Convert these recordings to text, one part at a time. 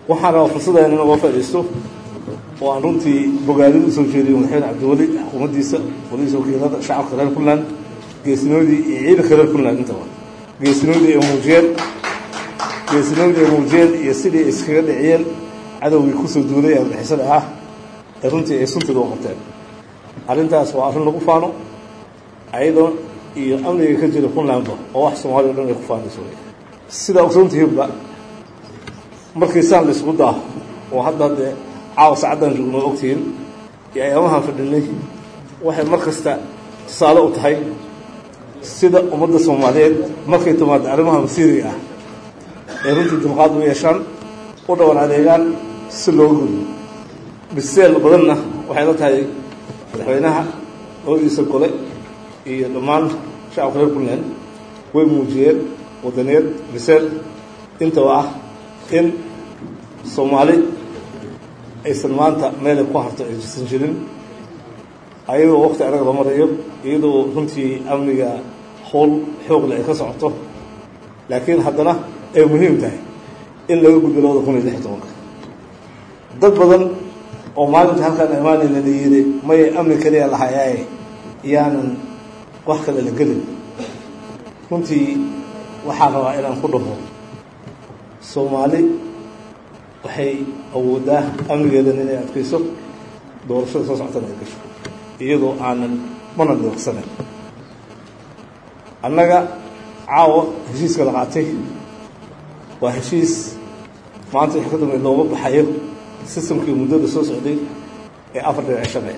waxaan rabaa fursaddan in uga faa'iidaysto oo aan runtii bogaadin usoo jeediyo madaxweyne cabdiweli xukuumaddiisa qoladiisa wakiilada shacabka reer puntland geesinoodii iyo ciidanka reer puntland intaba geesinoodii ay muujiyeen geesinoodii ay muujiyeen iyo sidii ay iskaga dhiciyeen cadowgii kusoo duulay ee bixisada ah ee runtii ay sunteeda u qabteen arrintaas waa arrin lagu faano ayadoo iyo amniga ka jira puntlandba oo wax soomaaliya o dhan ay ku faanayso wey sidaa ogsoontihiinba markii saan la isugu daaho oo hadda dee caawa sacaddaan joogno oo ogtihiin iyo ayaamahaan fadhinay waxay mar kasta tusaale u tahay sida ummadda soomaaliyeed markay timaado arrimaha masiiriga ah ee runtii dulqaad u yeeshaan u dhawan adeegaan si looga gudbo biseel badanna waxay la tahay madaxweynaha labadiisa gole iyo dhammaan shacabka reer puntland way muujiyeen wadaniyeed biseel intaba ah in soomaali aysan maanta meelay ku harto aysan jirin ayadoo waqti anaga la marayo iyadoo runtii amniga howl xoogle ay ka socoto laakiin haddana ay muhiim tahay in laga gudbo labada kun iyo lix tobanka dad badan oo maalinta halkaan imaanayna la yidhi maya amni kaliya lahayaaye yaanan wax kale la gelin runtii waxaa rabaa inaan ku dhaho soomaali waxay awoodaa amnigeedan inay adkayso doorashada soo socotana ay gasho iyadoo aanan mana dhiiqsanayn annaga caawa heshiiska la qaatay waa heshiis maanta wix ka dambeey looga baxayo sistamkii muddada soo socday ee afar dhinac shanay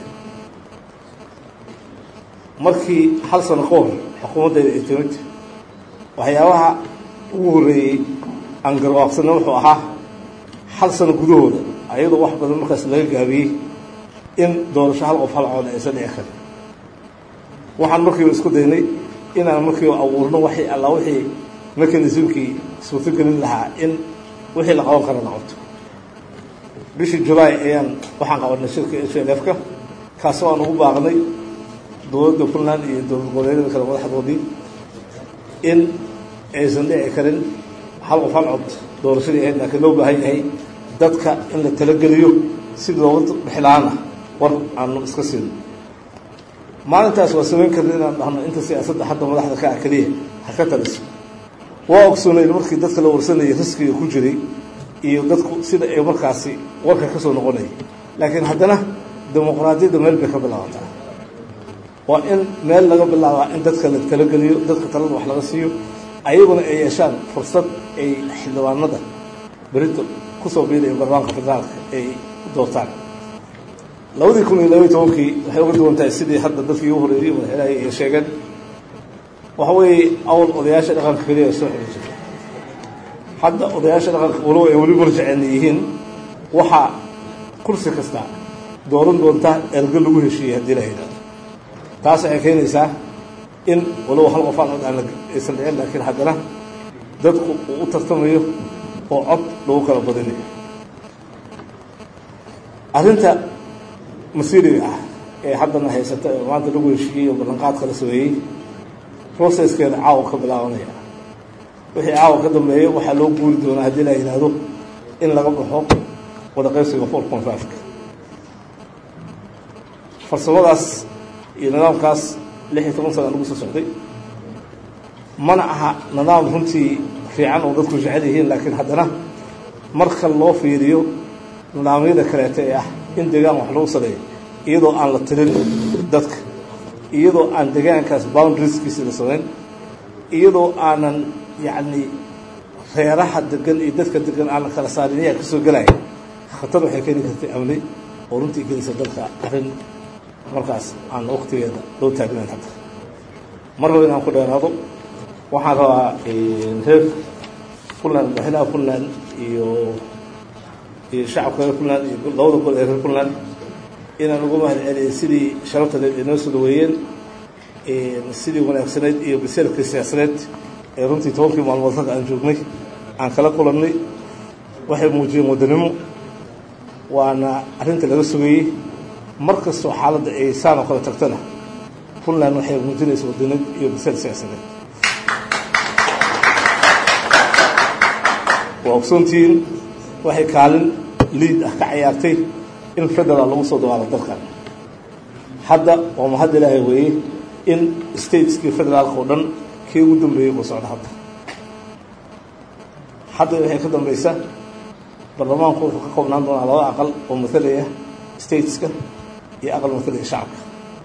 markii hal sano ka hor xukuumaddeeda ay timid waxyaabaha ugu horreeyey aan garwaaqsana wuxuu ahaa hal sano gudahooda ayadoo wax badan markaas laga gaabiyey in doorasho hal qof hal cood aysan dhici karin waxaan markiiba isku daynay inaan markiiba abuurno waxay alla wixii mechanismkii suurtogelin lahaa in wixii la qaban kara la qabto bishii julaay ayaan waxaan qabanay shirka h l f-ka kaasoo aan ugu baaqnay dowladda puntland iyo dowlad goboleedyada kale madaxdoodii in aysan dhici karin hal qof hal cod doorashadii ahayd laakiin loo baahan yahay dadka in la talageliyo si looga bixilaana war aanu iska siino maalintaas waa samayn karna inaan dhahno inta siyaasadda hadda madaxda ka ah keliya ha ka taliso waa ogsoonayn markii dadka la warsanayay riskiga ku jiray iyo dadku sida ay markaasi warka ka soo noqonayay laakiin haddana dimuqraadiyadda meel bay ka bilaabataa waa in meel laga bilaabaa in dadka la talageliyo dadka talada wax laga siiyo ayaguna ay yeeshaan fursad ay xildhibaanada berito kusoo biidayo barbaanka federaalka ay doortaan labadii kun iyo labaiy tobankii waxay uga duwan tahay sidii hadda dadkii ugu horeeyey madaxweynaha ay sheegeen waxa weeye awal odayaasha dhaqanka keliya ay soo xiri jirta hadda odayaasha dhaqanka walow ay weli marjaceena yihiin waxaa kursi kasta dooran doontaa ergo lagu heshiiyey haddii la yidhahdo taas waxay keenaysaa in walow hal qof aan aan aysan dhicin laakiin haddana dadku uu u tartamayo oo cod lagu kala badinayo arrinta masiiriga ah ee haddana haysata ee maanta lagu heshiiyey oo ballanqaadka la sameeyey processkeeda caawa ka bilaabanaya wixii caawa ka dambeeya waxaa loo guuri doonaa haddii la yidhaahdo in laga baxo wada qaybsiga four point five-ka farsamadaas iyo nidaamkaas lix iyo toban sana lagu soo socday mana aha nidaam runtii fiican oo dadku jecel yihiin laakiin haddana marka loo fiiriyo nidaamyada kaleeta ee ah in deegaan wax lagu sareeyo iyadoo aan la tirin dadka iyadoo aan deegaankaas boundarieskiisi la samayn iyadoo aanan yacni reeraha degan iyo dadka degan aan la kala saarin ayaa kasoo gelaya khatar waxay keeni kartay amni oo runtii gelisa dalka arrin markaas aan waqtigeeda loo taagnayn hadda mar raba inaan ku dheeraado waxaan rabaa reer puntland madaxweynaha puntland iyo iyo shacabka reer puntland iyo labada gol ee reer puntland inaan uga mahad celiyay sidii sharaftadeed inoo soo dhaweeyeen sidii wanaagsanayd iyo biseelkii siyaasadeed ee runtii tobankii maalmood halka aan joognay aan kala kulannay waxay muujiyeen waddanimo waana arrinta laga sugayey mar kastoo xaaladda ay saan oo kale tagtana puntland waxay muujinaysa waddanid iyo biseel siyaasadeed waa ogsoontihiin waxay kaalin liid ah ka ciyaartay in federaal lagu soo dawaalo dalkan hadda waa mahad ilaahay weeye in stateskii federaalka oo dhan kii ugu dambeeyey uu socdo hadda hadda waxay ka dambaysa baarlamaanku wuxuu ka koobnaan doonaa laba aqal oo matalaya stateska iyo aqal matalaya shacabka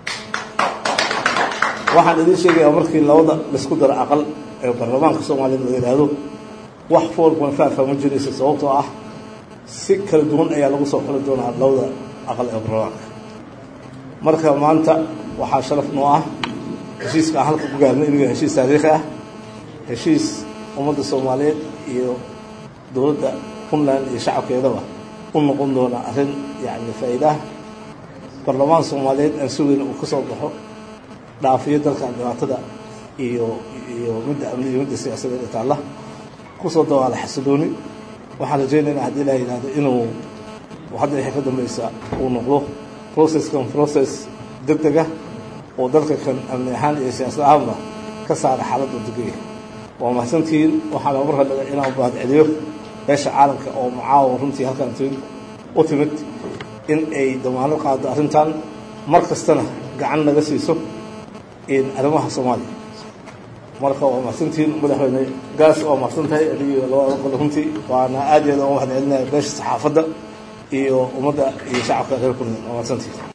waxaan idiin sheegayaa markii labada laisku daro aqal ee baarlamaanka soomaaliyeed la yidhaahdo wax four point five ma jiraysa sababtoo ah si kala duwan ayaa lagu soo xuli doonaa labada aqal ee baarlamaanka marka maanta waxaa sharaf noo ah heshiiska aan halka ku gaarnay inuu yahay heshiis taariikhi ah heshiis ummadda soomaaliyeed iyo dowladda puntland iyo shacabkeedaba u noqon doona arrin yacni faa'iidaah baarlamaan soomaaliyeed aan sugayna uu ka soo baxo dhaafiyo dalkan dhibaatada iyo iyo midda amni iyo midda siyaasadeed ee taalla kusoo dawaala xasilooni waxaan rajaynaynaa haddii ilaha yidhahdo inuu hadda waxay ka dambaysa uu noqdo processkan process deg dega oo dalka kan amni ahaan iyo siyaasad ahaanba ka saara xaaladda degaya waa mahadsantihiin waxaana marka dhaga inaan baad celiyo beesha caalamka oo macaawa runtii halkan timid u timid in ay damaano qaado arrintan mar kastana gacan naga siiso arrimaha soomaaliya marka waa mahadsantihiin madaxweyne gaas waa mahadsan tahay adigiyo labada qol runtii waana aad iyo aad uga mahad celinaya beesha saxaafadda iyo ummadda iyo shacabka reer puntland waa mahadsantihiin